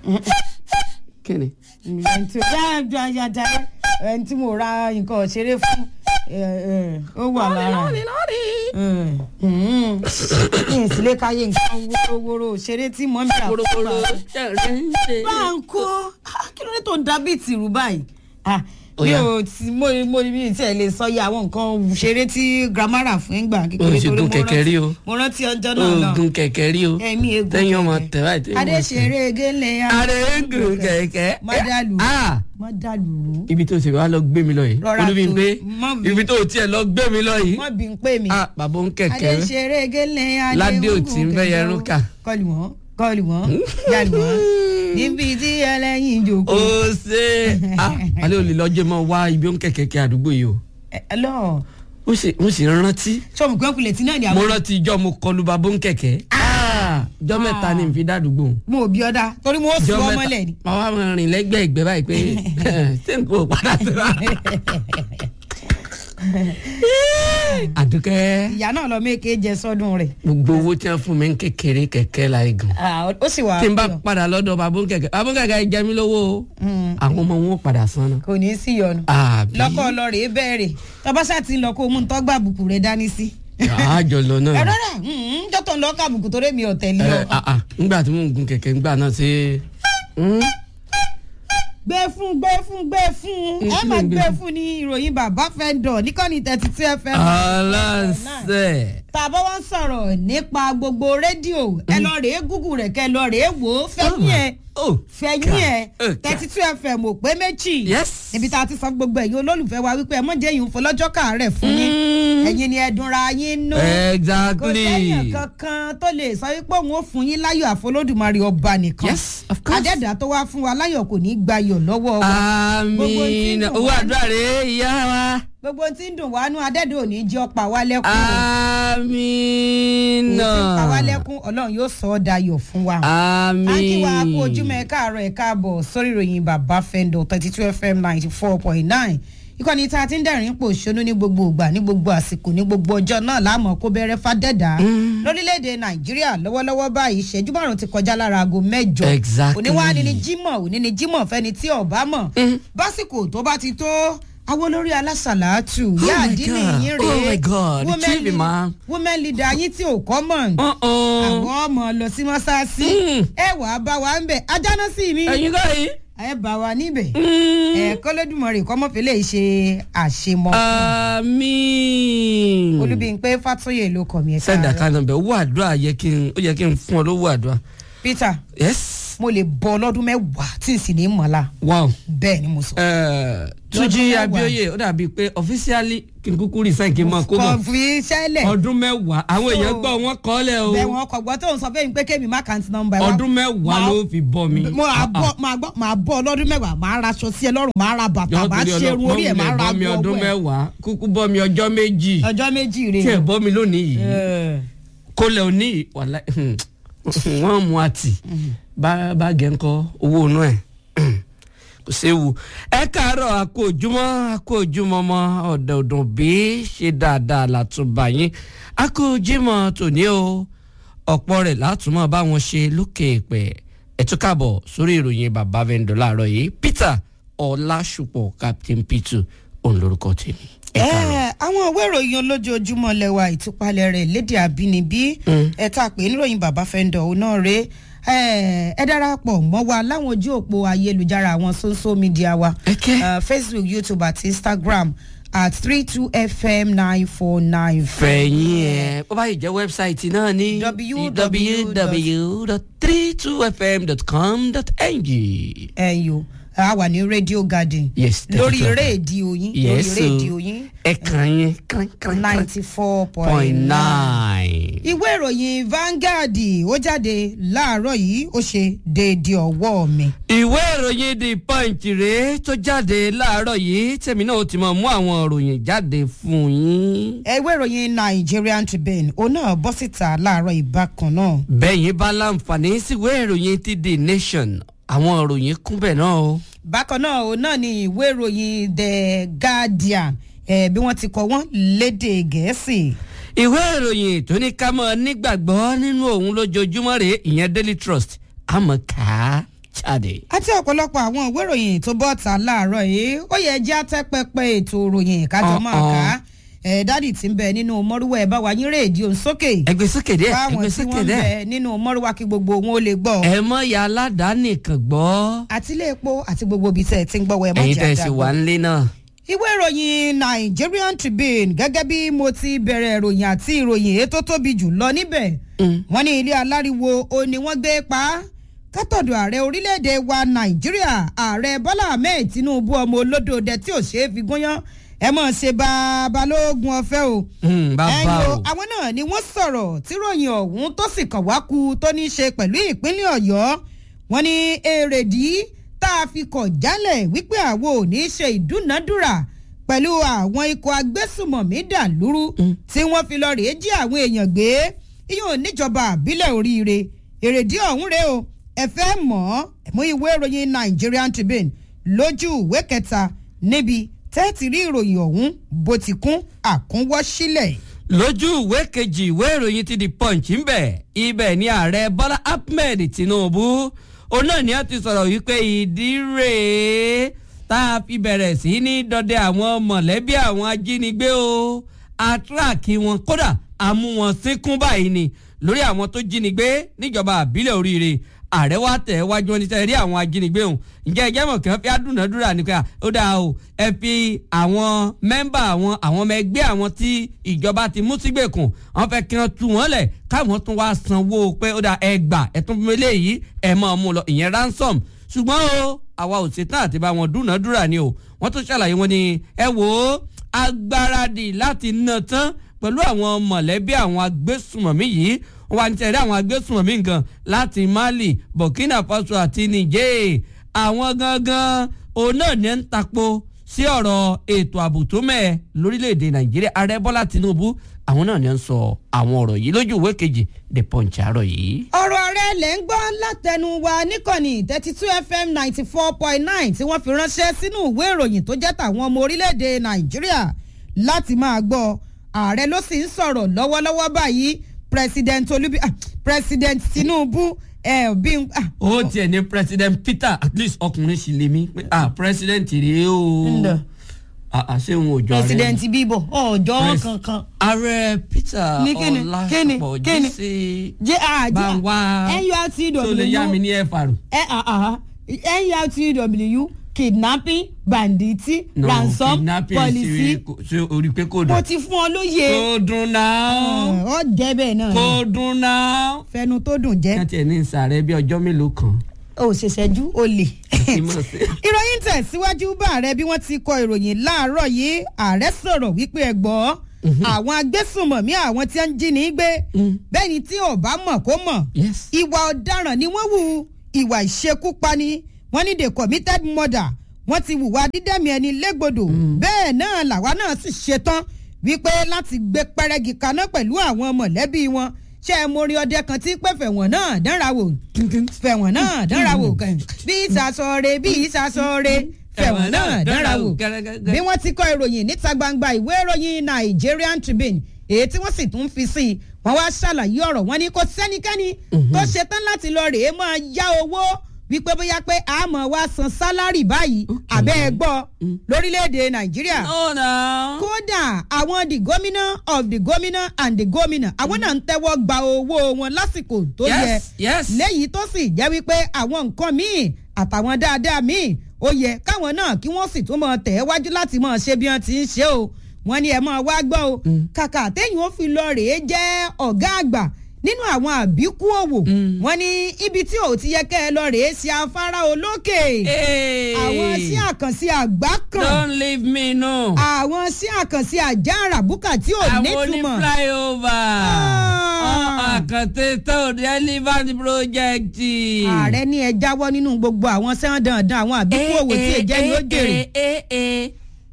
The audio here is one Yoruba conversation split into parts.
kí ni. ẹni tí ó yá ajá ẹni tí mo ra nǹkan ṣeré fún ẹ, ẹ, ó wà lára ní ìsílẹ̀ káyé nǹkan wórówóró ṣeré tí mọ́ mi rà fún korokoro wa. ṣẹ̀rẹ̀ ń ṣe. báńkò ah, kí ló dé tó ń da bíi tìrú báyìí Ah, Ó mi yá. ò tí mo mo mi tí ẹ lè sọ iye àwọn nǹkan ṣeré tí grandma rà fún ẹgbà kékeré O sì gun mo kẹ̀kẹ́ rántí- rí o. mo rántí ọjọ́ náà lọ oògùn kẹ̀kẹ́ rí o. ẹ̀mí egun tẹ́yìn ọmọ kẹ̀kẹ́. tẹ̀ báyìí tẹ́yìn ọmọ tẹ̀. adéṣeré gélé adégun kẹ̀kẹ́. má dàlú Ah! má dàlú ibi tó ti wá lọ gbé mi lọ yìí. Rọra olúbi ń tó, pé má bí- ibi tó tiẹ̀ lọ gbé mi lọ yìí. mọ́ bí n pè mí ah bàbá ń kẹ̀kẹ́. adéṣeré gélé Ládé ò tí ń bẹ́ yẹn rúkà. kọlù wọn kọlù wọn yàlù wọn níbi tí ẹlẹ́yin jòkó. ó ṣe ah alẹ́ olè lọ́jọ́ mọ́ wá ibi ń kẹ̀kẹ́ kí àdúgbò yìí o. ẹ ẹ lọ ó sì ó sì rántí. sọmù pé kulẹ̀ tí náà ni mo àwọn. rántí ijọ́ mo kọlu bàbá ń kẹ̀kẹ́. ah ijọ́ mẹ́ta ni n fi dádúgbò. mo ò bí ọ̀dà torí mo sùn ijọ́ ọmọ lẹ̀ ni. màá wá máa rìn lẹ́gbẹ̀ẹ́ ìgbẹ́ báyìí pé ṣé n kò padà síra. àdúkẹ́ ìyá náà lọ méke jẹ sọdún rẹ̀. gbogbo owó tí wọ́n fún mi ń kékeré kẹ̀kẹ́ la igun. Ah, ó sì wà tí n bá pọ̀. padà lọ́dọ̀ bàbá ń kẹ̀kẹ́ bàbá ń kẹ̀kẹ́ jẹ mí lówó o. Mm. àwọn ọmọ wọn ò padà san náà. kò ní í sí yọnu. àbí lọ́kọ̀ lọ rèé bẹ̀rẹ̀ tọ́básà ti ń lọ kó o mú un tọ́gbà àbùkù rẹ̀ dání sí. àjọ lọ náà. ẹ̀rọ rẹ̀ jọ́tọ̀ ń lọ ká àbùkù tó rẹ̀ mi ò tẹ̀lé ẹ ọ. ah ah ngbà tí mò ń gun kẹ̀kẹ́ ngbà náà ṣe. mm, gbé fún gbé fún gbé fún Mm, ẹ kí ló máa ń gbé gbé fún? fún ní ìròyìn bàbá fẹ́ dọ̀ níkànnì thirty two fm. aláǹsẹ̀. tàbá wọn sọ̀rọ̀ nípa gbogbo rédíò ẹ lọ rèé gúgù rẹ̀ kẹ́ lọ rèé wò ó fẹ́yìn ẹ̀ oh fẹ̀yìn ẹ̀ Okay. thirty two fm ò pé méjì Yes. níbi tá a ti sọ gbogbo ẹ̀yin olólùfẹ́ wa wípé ẹ mọ̀ jẹ́ yìí ń fọlọ́jọ́ kàárẹ̀ fún yín Mm. ẹ̀yin ni ẹ̀dùnra yín nú kò exactly. sẹ́yìn kankan tó lè sọ wípé òun ó fún yín láyọ̀ àfọlódùmarè ọba nìkan Yes, of course. adẹ́dà tó wá fún wa láyọ̀ kò ní í gbayọ̀ lọ́wọ́ wa Gbogbo tí ń àmín dùn owó wá àdúrà rèé ìyá wa. gbogbo tí ń dùn wá nú adẹ́dà ò ní í jẹ́ ọ̀pá wa lẹ́kún o. àmín èyí tí ń pa wá náà. lẹ́kún ọlọ́run yóò sọ ọ́ dayọ̀ fún wa. àmín. a kí wa kú ojúmọ́ ẹ káàárọ̀ ẹ káàbọ̀ sórí ìròyìn bàbá fẹ́ndọ̀ thirty two fm ninety four point nine ìkànnì tá a ti ń dẹ̀rín pò ṣonú ní gbogbo ìgbà ní gbogbo àsìkò ní gbogbo ọjọ́ náà láàmú kó bẹ̀rẹ̀ fàdẹ́dà lórílẹ̀‐èdè nàìjíríà lọ́wọ́lọ́wọ́ báyìí ìṣẹ́jú márùn ti kọjá lára aago mẹ́jọ Exactly. òní wá ní ní jímọ̀ òní ní jímọ̀ fẹ́ni tí ọ̀bá mọ̀ básìkò tó bá ti tó àwọn olórí alásàlátù Oh yá my àdínì God. yín Oh rèé my God. Women Chief lead- Imam. women leader yín tí ò kọ́ mọ̀ Uh-uh. àwọn ọmọ lọ sí mọ́sáàsì Mm. ẹ wà á bá wa ń bẹ̀ ajáná sí mi ẹ̀yin kọ́ yìí. ẹ bá wa níbẹ̀ Mm. ẹ kọ́lẹ́dùmọ̀rẹ́ kọ́mọ́fẹ́lẹ́ ṣe àṣemọ́ àmín. olúbíńpé fàtúyè ló kọ̀ mí ẹ̀ sẹ́ńdà kan náà bẹ̀ owó àdúrà yẹ kí n ó yẹ kí n fún ọ lówó àdúrà. peter yes. mo lè bọ ọlọ́dún mẹ́wàá tí n sì ní mọ̀lá wow. bẹ́ẹ̀ ni mo sọ. Eh, Túnjí mẹ́wàá. Abíóyè ó dàbí pé officially kí n kúkú resign kí n máa kó kò bọ̀ fi sẹ́lẹ̀ ọdún mẹ́wàá àwọn So- èèyàn gbọ́ wọn kọ́ lẹ̀ o bẹ́ẹ̀ wọn kọ̀ gbọ́ tó ń sọ fún mi pé kémi má kàǹtì nọ́mbà wa. ọdún mẹ́wàá Máa- ló fi bọ́ mi. mo à bọ́ máa gbọ́ máa bọ́ ọlọ́dún mẹ́wàá máa ra aṣọ sí ẹ lọ́rùn máa ra bàtà Jọ̀ọ́ máa torí ṣe irun Ọlọ́run, orí ẹ̀ máa mọ́mì ra bọ́ mi agbó ọdún ọwọ́ ẹ̀. mẹ́wàá kúkú bọ́ mi ọjọ́ méjì ọjọ́ méjì rè tí ẹ̀ bọ́ mi lónìí yìí é. kólẹ̀ òní yìí wàhálà wọ́n mú àtì bá bá gẹ̀ ń kọ́ owó inú ẹ̀ kò séwu ẹ káàárọ̀ àkójúmọ́ àkójúmọ́ mọ́ ọ̀dọ̀ ọ̀dùn bí ṣe dáadáa látúbà yín àkójúmọ́ tòní o ọ̀pọ̀ rẹ̀ látúmọ̀ bá wọn ṣe lókè èpẹ̀ ẹ tún káàbọ̀ sórí ìròyìn bàbá vendor láàárọ̀ yìí Peter Ọlásùpọ̀ Captain P2 òun lórúkọ tèmi ẹ káàárọ̀. ẹ àwọn ìwé ìròyìn olójoojúmọ́ lẹ́wà ìtúpalẹ̀ rẹ̀ lédè àbínibí ẹ tá a pè é níròyìn bàbá fẹ́ndọ̀ òun náà rèé ẹ ẹ darapọ̀ mọ́ wa láwọn ojú òpó ayélujára àwọn social media wa Okay. Eh, facebook youtube àti instagram at three two fm nine four nine fẹ̀yìn ẹ̀ bó bá yìí jẹ́ wẹ́bsáìtì náà ní www.32fm.com.ng. ẹ̀yọ́ a wà ní radio garden Yes, lórí 32 FM. rédíò yín Yes, lórí o. rédíò yín ẹ kàn yín kàn kàn kàn ninety four point point nine. nine. ìwé ìròyìn Vanguard ó jáde láàárọ̀ yìí ó ṣe déédéé ọwọ́ mi. ìwé ìròyìn the punch rèé tó jáde láàárọ̀ yìí tèmi náà ó ti mọ̀ mú àwọn ìròyìn jáde fún yín. ìwé ìròyìn Nigerian Tribune òun náà bọ́ síta láàárọ̀ ìbákan náà. bẹ́yìn bá láǹfààní síwé ìròyìn ti the nation àwọn ìròyìn kúnbẹ̀ náà o. bákan náà òun náà ni ìwé ìròyìn The Guardian eh, bí wọ́n ti kọ wọ́n lédè Gẹ̀ẹ́sì. ìwé ìròyìn tó ní ká mọ̀ nígbàgbọ́ nínú òun lójoojúmọ́ rèé ìyẹn Daily Trust àmọ́ ká jáde. àti ọ̀pọ̀lọpọ̀ àwọn ìwé ìròyìn tó bọ́ ta láàárọ̀ yìí ó yẹ jẹ́ àtẹ́pẹ́pẹ́ ètò ìròyìn kájọ máa Uh-uh. kà á ẹ̀ dádì tí ń bẹ nínú mọ́rúwá ẹ̀ bá wa yín rédíò sókè ẹgbẹ́ sókè díẹ̀ fáwọn ẹgbẹ́ tí sókè wọ́n ń díẹ̀. bẹ nínú mọ́rúwá kí gbogbo wọn ó lè gbọ́ ẹ mọ ya aládàáni kan gbọ́. àti ilé epo àti gbogbo ibi tẹ̀ tí ń gbọ́ wọ ẹ̀ mọ́ ẹ̀yin jẹ́ tẹ̀ sí àdàgbọ́. wà nílé náà. ìwé ìròyìn Nigerian Tribune gẹ́gẹ́ bí mo ti bẹ̀rẹ̀ ìròyìn àti ìròyìn èyí tó tóbi jù lọ níbẹ̀ wọ́n ní ilé aláriwo ó ní wọ́n gbé pa á kátọ̀dọ̀ ààrẹ orílẹ̀-èdè wa Nàìjíríà ààrẹ Bọ́lá Ahmed Tinubu ọmọ olódò dẹ tí ò ṣeé fi gúnyán ẹ mọ̀ ṣe babalógun ọ̀fẹ́ o Mm, bàbá ẹ̀yin o. àwọn náà ni wọ́n sọ̀rọ̀ tí ròyìn ọ̀hún tó sì kàn wá ku tó ní í ṣe pẹ̀lú ìpínlẹ̀ Ọ̀yọ́ wọ́n ní èrèdí tá a fi kọ̀ jálẹ̀ wípé àwọn ò ní í ṣe ìdúnàádúrà pẹ̀lú àwọn ikọ̀ agbésùmọ̀mí dàlúrú tí wọ́n fi lọ rèé jí àwọn èèyàn gbé iyún níjọba àbílẹ̀ oríire èrèdí ọ̀hún rèé o ẹ fẹ́ mọ̀ ọ́ mú ìwé ìròyìn Nigerian Tribune lójú ìwé kẹta níbi tẹ́ẹ̀tì rí ìròyìn ọ̀hún bó ti kún àkúnwọ́ sílẹ̀. lójú ìwé kejì ìwé ìròyìn ti di punch ń bẹ̀ ibẹ̀ ni ààrẹ bọ́lá ahmed tinubu òun náà ni a ti sọ̀rọ̀ wípé ìdí rèé tá a fi bẹ̀rẹ̀ sí ní dọdẹ àwọn mọ̀lẹ́bí àwọn ajínigbé o àtúràkì wọn kódà àmú wọn sínkún báyìí ni lórí àwọn tó jínigbé níjọba àbílẹ̀ oríire ààrẹ wa tẹ̀ wájú wọn ní sẹ́yìn rí àwọn ajínigbé òun ǹjẹ́ ẹjẹ́ mọ̀ kí wọ́n fi àdúnàdúrà ní pé ó dáa o ẹ fi àwọn mẹ́mbà àwọn àwọn ọmọ ẹgbẹ́ àwọn tí ìjọba ti mú sígbèkùn wọ́n fẹ́ kí wọ́n tú wọn lẹ̀ káwọn tún wá sanwó pé ó dáa ẹ gbà ẹ tún fún eléyìí ẹ máa mú lọ ìyẹn ransom ṣùgbọ́n o àwa ò ṣetán àti bá wọn dúnàdúrà ni o wọ́n tún ṣàlàyé wọn ni ẹ wò ó agbáradì láti ná tán pẹ̀lú àwọn mọ̀lẹ́bí àwọn agbésùmọ̀mí yìí wọ́n wá ní tẹ̀lé àwọn agbésùmọ̀mí nǹkan láti Mali Burkina Faso àti Niger àwọn gangan òun náà ní ń tapo sí ọ̀rọ̀ ètò ààbò tó mẹ́ẹ̀ lórílẹ̀‐èdè Nàìjíríà ààrẹ Bọ́lá Tinubu àwọn náà ní ń sọ àwọn ọ̀rọ̀ yìí lójú ìwé kejì The Punch àárọ̀ yìí. ọ̀rọ̀ rẹ̀ lẹ̀ ń gbọ́ látẹnu wa níkànnì thirty two fm ninety four point nine tí wọ́n fi ránṣẹ́ sínú ìwé ìròyìn tó jẹ́ tàwọn ọmọ orílẹ̀‐èdè nàìjíríà láti máa gbọ́ ààrẹ ló sì ń sọ̀rọ̀ lọ́wọ́lọ́wọ́ báyìí president olubi ah, president tinubu ẹ bí n. ah, ó tiẹ̀ ní president Peter at least ọkùnrin sì lè mí pé ah president rèé o Ǹdà. Ah, ah, ṣé òun ò jọ ààrẹ president bíbọ̀ ọjọ́ Pres- kankan. ààrẹ Peter Ní kíni? Kíni? Ọlásùpọ̀ Kíni? jíṣe jẹ́ àjẹ́ bá ń wá nurtw tó lè yá mi ní FR. ẹ àhà nurtw kidnapping banditi ransom kidnapping policy sí- ṣé orí pé kò mo dùn. ti fún ọ lóye kò dùn náà ọ jẹ bẹ́ẹ̀ náà kò ni dùn náà. fẹnu tó dùn jẹ káàtì ẹ̀ ní ìsàrẹ̀ bí ọjọ́ mélòó kan. o ṣèṣẹ́jú o lè. kí n mọ̀ sí. ìròyìn tẹ̀síwájú bá ààrẹ bí wọ́n ti kọ ìròyìn láàárọ̀ yìí ààrẹ sọ̀rọ̀ wípé ẹ gbọ́ àwọn agbésùnmọ̀mí àwọn tí ń jí ní gbé bẹ́ẹ̀ ni tí ò bá mọ̀ kó mọ̀ yes. ìwà ọ̀daràn ni wọ́n wu ìwà ìṣekúpani wọ́n ní the committed murder wọ́n ti hùwà dídẹ́mi ẹni légbodò bẹ́ẹ̀ náà làwa náà sì ṣetán wípé láti gbé pẹ́rẹ́gì kaná pẹ̀lú àwọn mọ̀lẹ́bí wọn ṣé ẹ mórí ọdẹ kan tí pé fẹ̀wọ̀n náà dánra wò fẹ̀wọ̀n náà dánra wò kàn bí ìsàsọ̀rẹ́ bí ìsàsọ̀rẹ́ fẹ̀wọ̀n náà dánra wò bí wọ́n ti kọ ìròyìn níta gbangba ìwé ìròyìn Nigerian Tribune èyí tí wọ́n sì tún fi sí i wọ́n wá ṣàlàyé ọ̀rọ̀ wọn ni kò sẹ́nikẹ́ni tó ṣetán láti lọ rèé máa yá owó wípé bóyá pé a máa wá san sálárì báyìí àbẹ́ ẹ gbọ́ lórílẹ̀‐èdè Nàìjíríà no na. kódà àwọn the gómìnà of the gómìnà and the gómìnà àwọn náà ń tẹ́wọ́ gba owó wọn lásìkò tó yẹ yes yes. léyìí tó sì jẹ́ wípé àwọn nǹkan míì àtàwọn dáadáa míì ó yẹ káwọn náà kí wọ́n sì tún máa tẹ̀ ẹ́ wájú láti máa ṣe bí wọ́n ti ń ṣe o wọ́n ní ẹ máa wá gbọ́ o kàkà téèyàn ó fi lọ rèé jẹ́ ọ̀gá àgbà nínú àwọn àbíkú òwò wọ́n ní ibi tí ò ti yẹ kẹ́ ẹ lọ rèé ṣe afárá olókè Hey. àwọn sí àkànṣe àgbá kan don't leave me no. àwọn sí àkànṣe àjà àràbùkà tí ò àwọn ní nítumọ̀ flyover. Ah. àkàntè tó relevant project. ààrẹ ní ẹ jáwọ́ nínú gbogbo àwọn sẹ́wọ̀n dandan àwọn àbíkú òwò tí èjẹ́ ni ó jèrè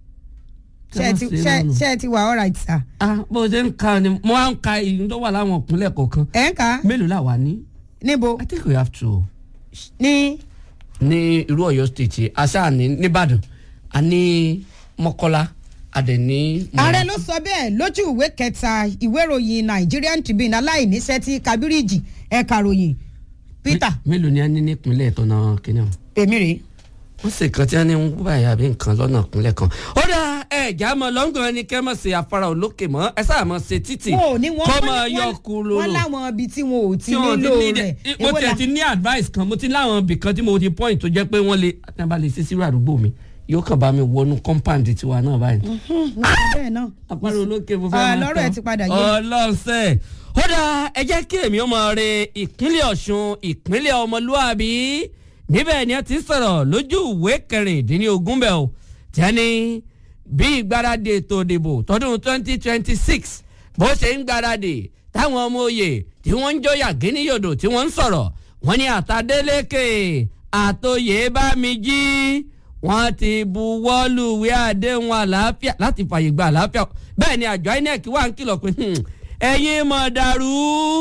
ṣé ẹ ti- ṣé- ṣé ẹ ti wà all right sir. ah bó ṣe ń ka ni mo máa ń ka ìlú tó wà láwọn ìpínlẹ̀ kọ̀ọ̀kan ẹ̀ ń kà á mélòó là wà ní. níbo I think we have to ní ní irú Ọ̀yọ́ state aṣáà ní nìbàdàn a ní Mọ́kọ́lá a dẹ̀ ní. ààrẹ ló sọ bẹ́ẹ̀ lójú ìwé kẹta ìwé ìròyìn Nigerian Tribune aláìníṣẹ́ tí Kabiriji ẹ̀ka ròyìn peter mélòó ni a ní nípínlẹ̀ tọ́nà kínní ọ̀hún èmi rèé wọ́n sì kan tí wọ́n ní ń wú báyìí àbí nǹkan lọ́nà ìpínlẹ̀ kan. ó dá ẹ̀já mọ lọ́ngàn ẹni kẹ́ mọ̀ sí afárá olókè mọ́ ẹ sáà mọ̀ ṣe títì wọn ò ní wọn kọ́ wọ́n mọ̀ ní- yọ wọ́n- kúrò wọ́n láwọn ibi tí wọn ò ti tí wọn nílò ti ní rẹ̀ mo Èwo tiẹ̀ la- ti ní advice kan mo ti láwọn ibì kan tí mo ti point tó jẹ́ pé wọ́n lè tí wọ́n bá lè ṣe sírò àdúgbò mi yóò kàn bá mi wọnú compound tiwa náà báyìí. Hmm, nǹkan bẹ́ẹ̀ náà àpárá olókè mo fẹ́ Ah, máa lọ́rọ̀ tán. ẹ̀ ti padà yé. ọlọ́sẹ̀ ó dá ẹ jẹ́ kí èmi ó mọ re ìpínlẹ̀ ọ̀ṣun ìpínlẹ̀ ọmọlúwàbí níbẹ̀ ni ẹ ti sọ̀rọ̀ lójú ìwé kẹrìndínlógún bẹ́ẹ̀ o tí a ní bí ìgbáradì ètò ìdìbò tọdún twenty twenty six bó ṣe ń gbáradì táwọn ọmọ òye tí wọ́n ń jóyà gíníyòdò tí wọ́n ń sọ̀rọ̀ wọ́n ní àtàdélékè àtòyè bá mi jí wọ́n ti buwọ́lùwé àdéhùn àlàáfíà láti fàyè gba àlàáfíà bẹ́ẹ̀ ni àjọ inec wà ń kìlọ̀ pé hmm, ẹ̀yin mọ̀ dàrú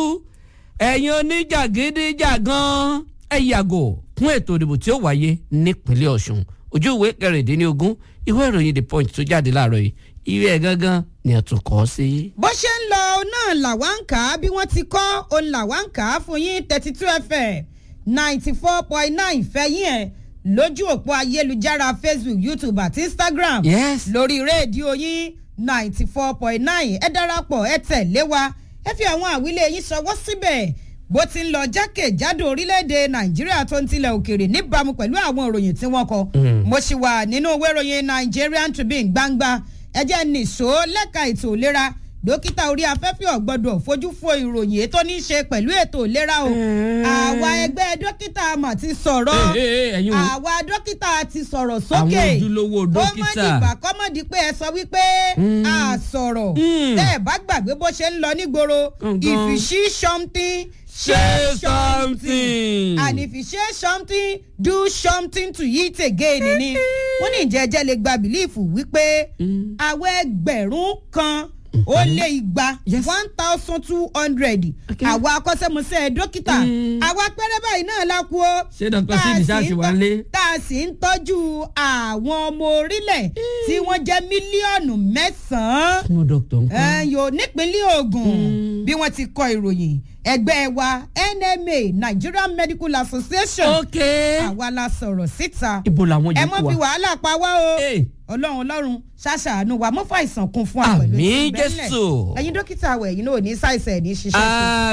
ẹ̀yin oníjàgídíjàgan ẹ yàgò fún ètò ìdìbò tí ó wáyé nípínlẹ̀ ọ̀ṣun ojú ìwé kẹrìndínlógún ìwé ìròyìn the punch tó jáde láàárọ̀ yìí ìwé ẹ̀ gangan ni a tún kọ́ sí. bó ṣe ń lọ náà làwa ń kà á bí wọ́n ti kọ́ òun làwa ń kà á fún yín thirty two fm ninety four point nine fẹ́yìn ẹ̀ lójú òpó ayélujára facebook youtube àti instagram yes lórí rédíò yín ninety four point nine ẹ darapọ̀ ẹ tẹ̀lé wa ẹ fi àwọn àwílé yín ṣọwọ́ síbẹ̀ bó ti ń lọ jákèjádò orílẹ̀-èdè nàìjíríà tó ń tilẹ̀ òkèèrè níbàámu pẹ̀lú àwọn ìròyìn tí wọ́n kọ. Mm. mo sì wà nínú ìwé ìròyìn nigerian tribune gbangba ẹ jẹ́ nìṣó lẹ́ka ètò ìlera dókítà orí afẹ́fẹ́ ọ̀gbọ́dọ̀ fojú fo ìròyìn ètò ní í ṣe pẹ̀lú ètò ìlera o Mm. àwa ẹgbẹ́ dókítà mà ti sọ̀rọ̀ Ee, ee, ẹ̀yin wo? àwa dókítà ti sọ̀rọ̀ sókè àwọn ojúlówó dókítà kọ́mọ́dìgbà kọ́mọ́dì pé ẹ sọ wípé Mm. a sọ̀rọ̀ Mm. tẹ́ ẹ bá gbàgbé bó ṣe ń lọ nígboro Gangan. if you see something Say something. and if you say something do something to it again ni wọ́n ní ìjẹ́jẹ́ lè gba bìlíìfù wípé Mm. àwọn ẹgbẹ̀rún kan ó lé igba Yes. one thousand two hundred Okay. àwa akọ́ṣẹ́mọṣẹ́ dókítà Mm. àwa pẹ́rẹ́ báyìí náà la kú o Ṣé Dr. Tá a Sid sì ṣáà ń ṣì wà tọ́- nílé? tá a sì ń tọ́jú àwọn ọmọ orílẹ̀ tí wọ́n jẹ́ mílíọ̀nù mẹ́sàn-án fún dókítà nǹkan. ẹyọ nípínlẹ̀ ogun Mm. bí wọ́n ti kọ ìròyìn ẹgbẹ́ wa nma nigerian medical association ok àwa la sọ̀rọ̀ síta ibo làwọn ẹ yòókù mọ́ wa. fi wàhálà pa wá o Hey. ọlọ́run ọlọ́run ṣàṣàánú wa mọ́ fàìsàn kún fún wa pẹ̀lú Àmín, ìbẹ́lẹ̀. Jésù. ẹ̀yin dókítà wẹ̀ ẹ̀yin náà ò ní ṣàìsàn ẹ̀ ní ṣiṣẹ́ sí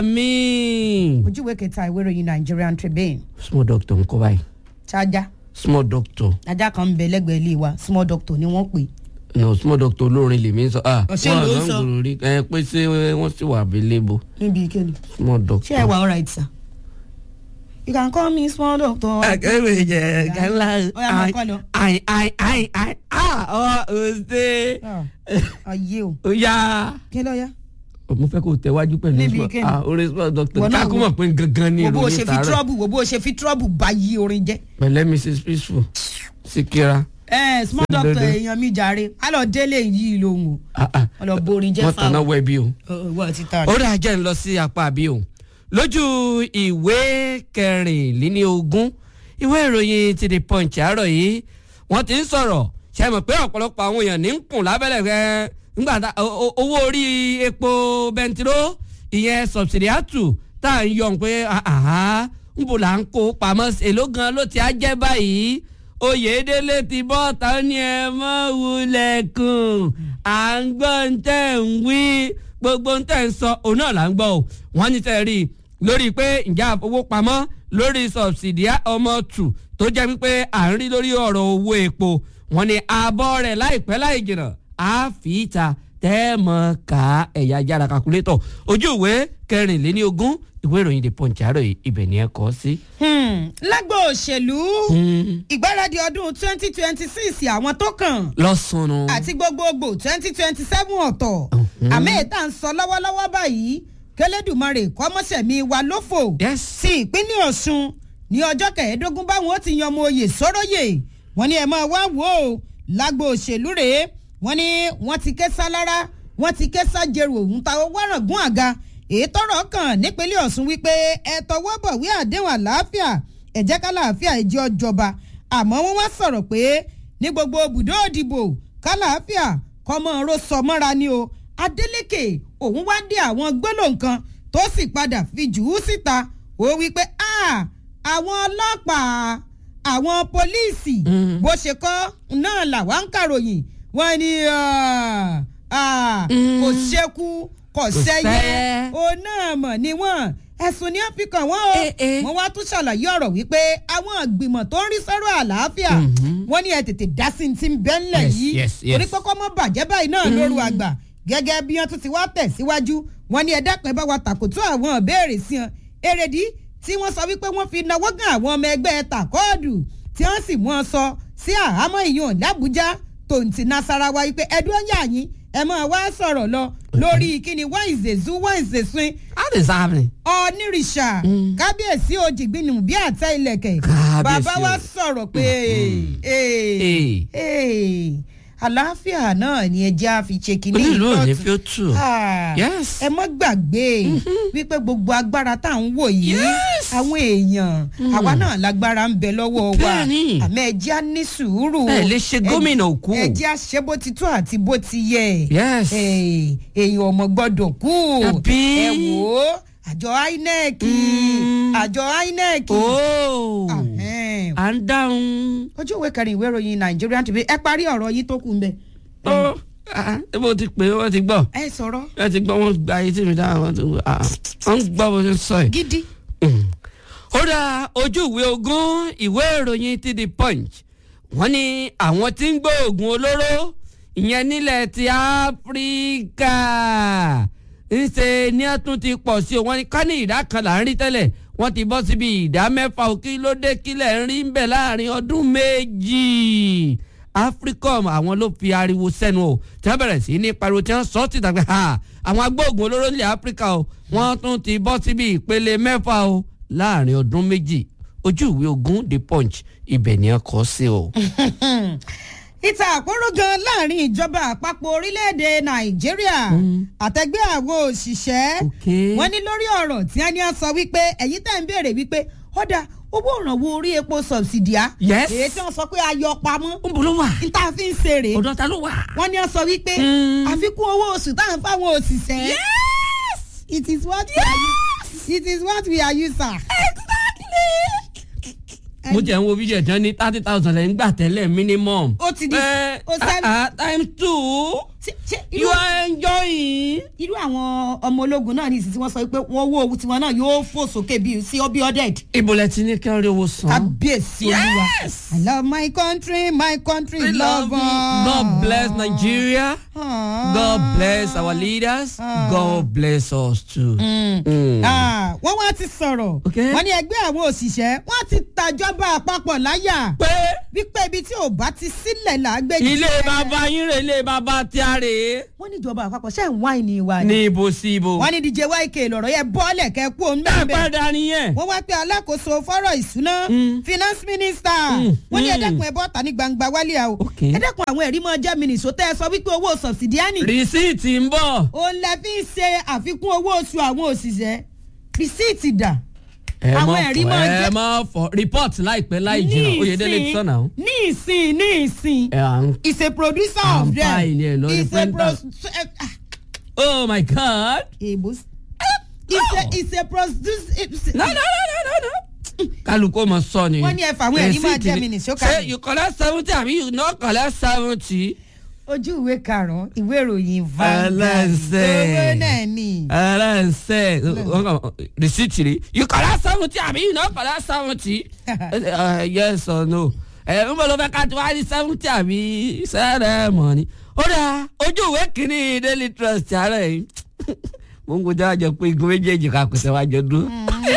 àmín. ojúwe kẹta ìwé ìròyìn nigerian tribune small doctor ńkọ́ báyìí ṣáájá small doctor ajá kan ń bẹ lẹ́gbẹ̀ẹ́ ilé wa small doctor ni wọ́n pè é no small doctor olórin lèmi ń sọ. ah Ọ̀ṣẹ́ wọn ló ń àgbọn sọ. gbòòrò rí ẹ pé ṣé wọ́n sì wà available níbi ìkéde small ṣé doctor. ẹ wà alright sir you can call me small doctor. akẹ́wé jẹ gánlá Ó yá, máa kọ́ lọ. ayin ayin ayin ayin ah ọ ọ̀sẹ̀ Ah, ayé o ó yá. kí ló yá. mo fẹ́ kó tẹ̀wájú pẹ̀lú Níbi small kíni? ah orin small doctor Wọ́n náà kákó wo- mọ̀ pé gangan ni wo bó o ìròyìn ṣe fi tààrọ̀ trouble wo bó o ṣe fi trouble bá yí orin jẹ́. pẹ̀lẹ́ mrs peaceful sikira. ẹ small Ṣé doctor dandan? èèyàn mi jàre á lọ délé yìí lòun o ah ah wọn lọ borin jẹ́ wọ́n tanná fáwọn. wẹ̀ bí o. owó àti tààrà. ó dà jẹ́ ń lọ sí apá àbí o lójú ìwé kẹrìnlélógún ìwé ìròyìn ti the punch àárọ̀ yìí wọ́n ti ń sọ̀rọ̀ ṣe mọ̀ pé ọ̀pọ̀lọpọ̀ àwọn èèyàn ní ń kùn lábẹ́lẹ̀ rẹ̀ nígbà tá o- o- owó orí epo bẹntiró ìyẹn sọ̀bsìdíàtù tá à ń yọ̀ pé àhá ń bò là ń kó pamọ́ sí- èló gan ló ti á jẹ́ báyìí oyèdélé ti bọ́ ta ó ní ẹ mọ́ wulẹ̀ kùn à ń gbọ́ ń tẹ̀ ń wí gbogbo ń tẹ̀ ń sọ òun náà là ń gbọ́ o wọ́n ní tẹ́ rí i lórí pé ǹjẹ́ àfowópamọ́ lórí sọ̀bsìdíà ọmọ tù tó jẹ́ wípé à ń rí lórí ọ̀rọ̀ owó epo wọ́n ní ààbọ̀ rẹ̀ láìpẹ́ láì jìnnà á fi ìta tẹ́ mọ̀ ká ẹ̀yà jára kakulétọ̀ ojú ìwé kẹrìnléníogún ìwé ìròyìn the punch àárọ̀ yìí ibẹ̀ ni ẹ kọ́ sí. Hmm, lágbo òṣèlú Hmm, ìgbáradì ọdún twenty twenty six àwọn tó kàn lọ́sàn-án. àti gbogbogbò twenty twenty seven ọ̀tọ̀ Mhm. àmì ìta ń sọ lọ́wọ́lọ́wọ́ báyìí kẹlẹ́dùmarè kọ́mọ́sẹ̀mí wa lófò yes. sí ìpínlẹ̀ ọ̀ṣun ní ọjọ́ kẹẹ̀ẹ́dógún báwọn ó ti yan ọmọ oyè sọ́rọ́yè wọ́n ní ẹ̀ máa wá wò ó lágbo òṣèlú rèé wọ́n ní wọ́n ti ké sálára wọ́n ti ké sájẹrù òun ta owó ràngún àga èyí tọrọ kàn nípínlẹ̀ ọ̀ṣun wípé ẹ tọwọ́ bọ̀wé àdéhùn àlàáfíà ẹ jẹ́ ká láàfíà ìjọ jọba àmọ́ wọ́n wá sọ̀rọ̀ pé ní gbogbo ibùdó òdìbò kálàáfíà kọ́mọ ro sọ mọ́ra ni o adeleke òun wá dé àwọn gbólóhùn kan tó sì padà fi jù ú síta ó wí pé "Ah, àwọn ọlọ́pàá àwọn pólíìsì Mm. bó ṣe kọ́ náà làwa ń kàròyìn wọ́n ní ah, ah, Mm. kò ṣekú kò sẹ́yẹ sẹ́yẹ. òun náà mọ̀ ni wọ́n ẹ̀sùn ní áfíríkà wọn o Eh, eh. wọ́n wá tún ṣàlàyé ọ̀rọ̀ wípé àwọn ìgbìmọ̀ tó ń rí sọ́rọ̀ àlàáfíà Mhm. wọ́n ní ẹ tètè dá sí ti ń bẹ́ ńlẹ̀ Yes, yìí yes, yes. torí pé kọ́ mọ́ bàjẹ́ báyìí náà lóru àgbà gẹ́gẹ́ bí wọ́n tún ti wá tẹ̀síwájú wọ́n ní ẹ dákun ẹ bá wa tàkótó àwọn ìbéèrè sí wọn èrèdí tí wọ́n sọ wípé wọ́n fi nawọ́ gan àwọn ọmọ ẹgbẹ́ takọ́ọ̀dù tí wọ́n sì mú wọn sọ sí àhámọ́ ìyọ̀n làbújá tòǹtì nasarawa wípé ẹdún ọ̀yà yín ẹ máa wá sọ̀rọ̀ lọ lórí kíni wọ́n ìzèzú wọ́n ìzèsún how is happening. onírìṣà Mm. kábíyèsí òjìgbìnú bí àtẹ ilẹ̀kẹ̀ Kábíyèsí bàbá wa o. sọ̀rọ̀ pé ee, Ee. ee, àlàáfíà náà ni ẹjẹ́ á fi ṣe kínní onílù ò ní ìtọ́tù. fi ó tù. Ah, Yes. ẹ mọ́ gbàgbé wípé gbogbo agbára tá à ń wò yìí Yes. àwọn èèyàn àwa náà lágbára ń bẹ lọ́wọ́ wa Bẹ́ẹ̀ni. àmọ́ ẹjẹ́ á ní sùúrù ẹ lè ṣe gómìnà òkú. ẹjẹ́ á ṣe bó ti tó àti bó ti yẹ Yes. Eh, èèyàn ọmọ gbọ́dọ̀ kú Àbí? ẹ wò ó àjọ inec Mm. àjọ inec ooo Ahẹ́n. à ń dáhùn. ojú ìwé kẹrin ìwé ìròyìn Nigerian TV ẹ parí ọ̀rọ̀ yìí tó kù ń bẹ ó ah, ẹ bó ti pè é wọ́n ti gbọ́ ẹ sọ̀rọ̀ wọ́n ti gbọ́ wọ́n gba ayé tí mi dáhùn wọ́n ti gbọ́ ah, wọ́n gbọ́ bó ṣe ń sọ yìí. gidi ó dá ojú ìwé ogún ìwé ìròyìn ti the punch wọ́n ní àwọn tí ń gbé oògùn olóró ìyẹn nílẹ̀ ti áfíríkà ńṣe ní ẹ tún ti pọ̀ sí o wọ́n ní ká ní ìdá kan là ń rí tẹ́lẹ̀ wọ́n ti bọ́ síbi ìdá mẹ́fà ò kí ló dé kílẹ̀ ń rí ń bẹ̀ láàrin ọdún méjì africom àwọn ló fi ariwo sẹ́nu o tí wọ́n bẹ̀rẹ̀ sí ní pariwo tí wọ́n sọ ti dàgbà ha àwọn agbóògùn olóró ilẹ̀ áfíríkà o wọ́n tún ti bọ́ síbi ìpele mẹ́fà o láàrin ọdún méjì ojú ìwé ogún the punch ibẹ̀ ni ẹ kọ́ sí o. ìta àpérò gan láàrin ìjọba àpapọ̀ orílẹ̀-èdè nàìjíríà àtẹgbẹ́ àwọn òṣìṣẹ́ Okay. wọ́n ní lórí ọ̀rọ̀ tí wọ́n ní á sọ wípé ẹ̀yin tẹ̀ ń béèrè wípé ọ̀dà owó ìrànwọ́ orí epo sọ̀bsìdìá Yes. èyí tí wọ́n sọ pé ayọ̀ pamọ́ ń bolo wà níta fi ń ṣeré ọ̀dọ̀ ta ló wà. wọ́n ní á sọ wípé Mm. àfikún owó oṣù táwọn fáwọn òṣìṣẹ́ it is what we are used it is what we are used sir. mo jẹ́ ń wo fídíò tán ní thirty thousand lẹ́yìn gbà tẹ́lẹ̀ minimum. Ó ti di- Eh, ó sẹ́- ah, ah, time two Ṣé- ṣé irú- you are enjoying. irú àwọn ọmọ ológun náà ní ìsìn tí wọ́n sọ pé wọ́n wó owó tiwọn náà yóò fò sókè bíi sí ọbí ọdẹd. ibo lẹ ti ní kí wọ́n rí owó san. kábíyèsí olúwa. Yes. I love my country my country We love love you. God bless Nigeria. Ah. God bless our leaders. Ah. God bless us too. Mm. Ah, wọ́n wá ti sọ̀rọ̀ Okay. wọ́n ní ẹgbẹ́ àwọn òṣìṣẹ́ wọ́n ti tàjọba àpapọ̀ láyà pé wípé ibi tí ò bá ti sílẹ̀ làágbé ilé bàbá yín rè ilé bàbá tí a rè é. wọ́n ní ìjọba àpapọ̀ ṣe ń wáìnì ìwà ni ní ibo sí ibo. wọ́n ní DJ YK lọ̀rọ̀ yẹ bọ́ọ̀lẹ̀ kẹ́ kú òun ẹ bẹ́ẹ̀ bẹ́ẹ̀ padà nìyẹn. wọ́n wá pé alákòóso fọ́rọ̀ ìṣúná Mm. finance minister Mm, wọ́n ní mm. ẹ̀dẹ́kun ẹ̀bọ́ ta ní gbangba wálé a o Okay. ẹ̀dẹ́kun àwọn ẹ̀rí mọ́ jẹ́ mínísò tẹ́ ẹ sọ wípé owó sọ̀bsìdíánì rìsíìtì ń bọ̀. òun lẹ fi ń ṣe àfikún owó oṣù àwọn òṣìṣẹ́ rìsíìtì dà ẹ Àwọn má ẹ̀rí fọ máa ẹ jẹ́- má fọ report láìpẹ́ láì jìnnà oyèdélé ti sọ̀nà o. ní ìsìn ní ìsìn ẹ à ń is a producer À ń of them bá ilé ẹ̀ lórí is a printer. pro oh my god. èbó is a is a producer no no no no no no. kálukú ọmọ sọ ni. Wọ́n ní ẹ fàwọn ẹ̀rí máa Receipt jẹ́ ni- mi nìṣó ṣé kalẹ̀. you collect seventy àbí you no collect seventy. ojú ìwé karùn-ún ìwé ìròyìn Vanguard Ẹlẹ́sẹ̀. owó náà ni. ẹlẹ́nsẹ̀ rìsíìtì rí you collect seventy àbí you no collect seventy. Uh, yes or no. ẹ ń bọ̀ ló fẹ́ ká tí wàá rí seventy àbí sẹ́rẹ̀ mọ̀ ni. ó dáa ojú ìwé kìíní daily trust àárẹ̀ yìí mo ń gbọ́dọ̀ àjọ pé igun méjèèjì ká kò sẹ́wájọ dúró.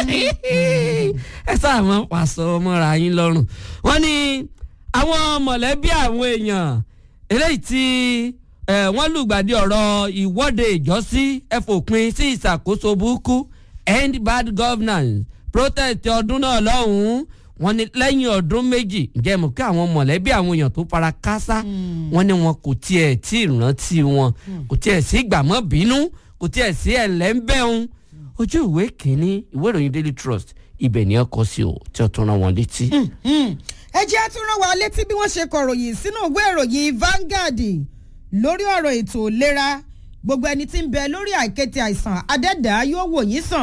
ẹ sáà máa ń pàṣọ mọ́ra yín lọ́rùn. wọ́n ní àwọn mọ̀lẹ́bí àwọn èèyàn eléyìí tí eh, wọ́n lùgbàdì ọ̀rọ̀ ìwọ́de ìjọ́sí ẹ fòpin sí ìṣàkóso burúkú end bad governance protest ọdún náà lọ́hùn-ún wọ́n ní lẹ́yìn ọdún méjì ǹjẹ́ mọ̀ kí àwọn mọ̀lẹ́bí àwọn èèyàn tó fara kásá wọ́n ní wọn kò tiẹ̀ tí ì rántí wọn kò tiẹ̀ sí gbàmọ́ bínú kò tiẹ̀ sí ẹ̀lẹ́ńbẹ̀hún ojú ìwé kìíní ìwé ìròyìn daily trust ibẹ̀ ni ẹ kọ sí o tí ó tún rán wọn létí. ẹ jẹ́ tún rán wa létí bí wọ́n ṣe kọ̀ròyìn sínú ìwé ìròyìn Vanguard lórí ọ̀rọ̀ ètò ìlera gbogbo ẹni tí ń bẹ lórí àìkété àìsàn adẹ́dàá yóò wò yín sàn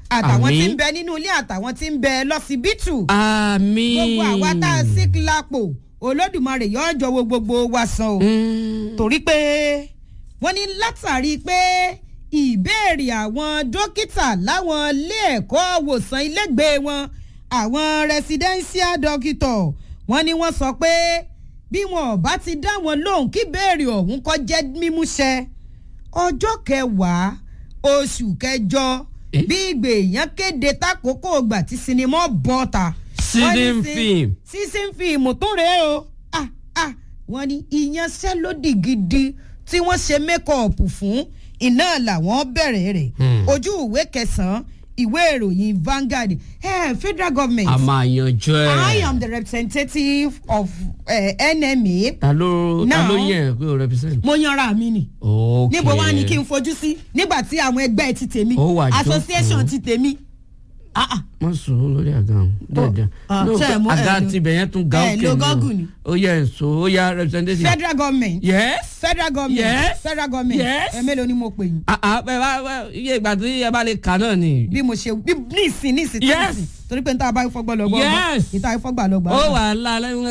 àtàwọn tí Àmín. ń bẹ nínú ilé àtàwọn tí ń bẹ lọ́sibítù àmín. gbogbo àwa tá a sí lápò olódùmarè yóò jọ̀wọ́ gbogbo wa san o Mm. torí pé wọ́n ní látàrí pé ìbéèrè àwọn dókítà láwọn ilé ẹ̀kọ́ wòsàn ilégbèé wọn àwọn residential doctor wọ́n ní wọ́n sọ pé bí wọn ò bá ti dá wọn lóhùn kí béèrè ọ̀hún kọ́ jẹ́ mímúṣẹ ọjọ́ kẹwàá oṣù kẹjọ Eh? bí ìgbèyàn kéde tákòókò ìgbà tí sinimá bọ́ta wọ́n ní Season sí- film. season film tún rèé o ah ah wọ́n ní ìyanṣẹ́lódì gidi tí wọ́n ṣe mékọ̀ọ̀pù fún iná làwọn bẹ̀rẹ̀ rẹ̀ Hmm. ojú ìwé kẹsàn-án ìwé ìròyìn Vanguard eh, federal government a máa yanjú ẹ. I am the representative of uh, NMA ta ló ta Now- ló yẹ pé o represent. mo yanra mi ni ok níbo wá ní kí n fojú sí nígbà tí àwọn ẹgbẹ́ ti tèmi Ó wà jókòó. association ti tèmi ah ah wọ́n sùn lórí àga ọ̀hún dáadáa. ah, No, ṣé ẹ mú- àga ẹ lo- tibẹ̀ yẹn tún ga ẹ òkè lo náà. gọ́gùn ni. ó yẹ èso ó yá representation. federal government yes. federal government Yes. federal government Yes. ẹ mélòó ni mo pè yín ah ah bẹ́ẹ̀ bá bá- iye ìgbà tí ẹ bá lè kà náà ni. bí mo ṣe bí níìsín níìsín Yes. níìsín torí pé n ta bá fọgbọ́n lọ gbọ́ Yes. ìta ìfọgbà lọ gbà ó wà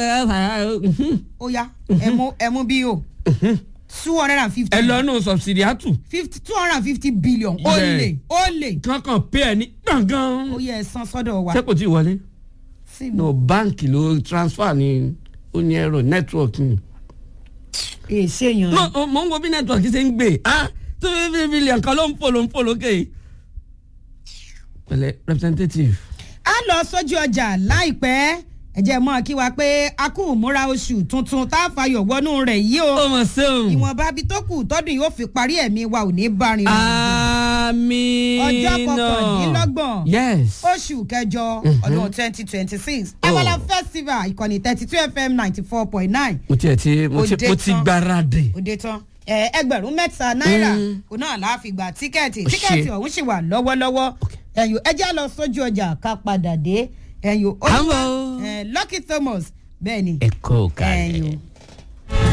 lálẹ́ ó yá ẹmu ẹmu bí o two hundred and fifty ẹ lọ nù subsidiatu fifty two hundred and fifty billion ó Bẹ́ẹ̀. lè ó lè kankan pay ẹ ní gbọ̀ngàn. ó yẹ ẹ̀sán sọ́dọ̀ wa ṣé kò tí ì wọlé. sí mi no báǹkì ló transfer ní ó ní ẹ̀rọ network ni. èsì èèyàn no o- mo ń wo bí network ṣe ń gbé ah tó fi fi bílíọ̀n kan ló ń fò ló ń fò lókè. pẹ̀lẹ́ representative. a lọ sójú ọjà láìpẹ́ ẹ jẹ́ mọ́ kí wa pé a kú múra oṣù tuntun tá a fayọ̀ wọnú rẹ̀ yìí o ó mọ̀ sẹ́wọ̀n. ìwọ̀nba bí tó kù tọ́dún yóò fi parí ẹ̀mí wa ò ní bá rin àmín. Ọjọ́ kọkàndínlọ́gbọ̀n. yes. oṣù kẹjọ ọdún twenty twenty six Oh. abala festival ìkànnì thirty two fm ninety four point nine mo tiẹ̀ ti mo ti Òde mo ti tán. gbáradì. òde tán ẹ, ẹgbẹ̀rún mẹ́ta náírà Mm. kò náà láàfin gba tíkẹ́ẹ̀tì Ó ṣe. tíkẹ́ẹ̀tì ọ̀hún sì wà lọ́wọ́lọ́wọ́ ẹ̀yọ́ ẹjẹ́ lọ sójú ọjà ká padà dé ẹ̀yọ́ Àmọ́. Lucky Thomas bẹ́ẹ̀ ni ẹ̀kọ́ kalẹ̀. ẹ̀yọ́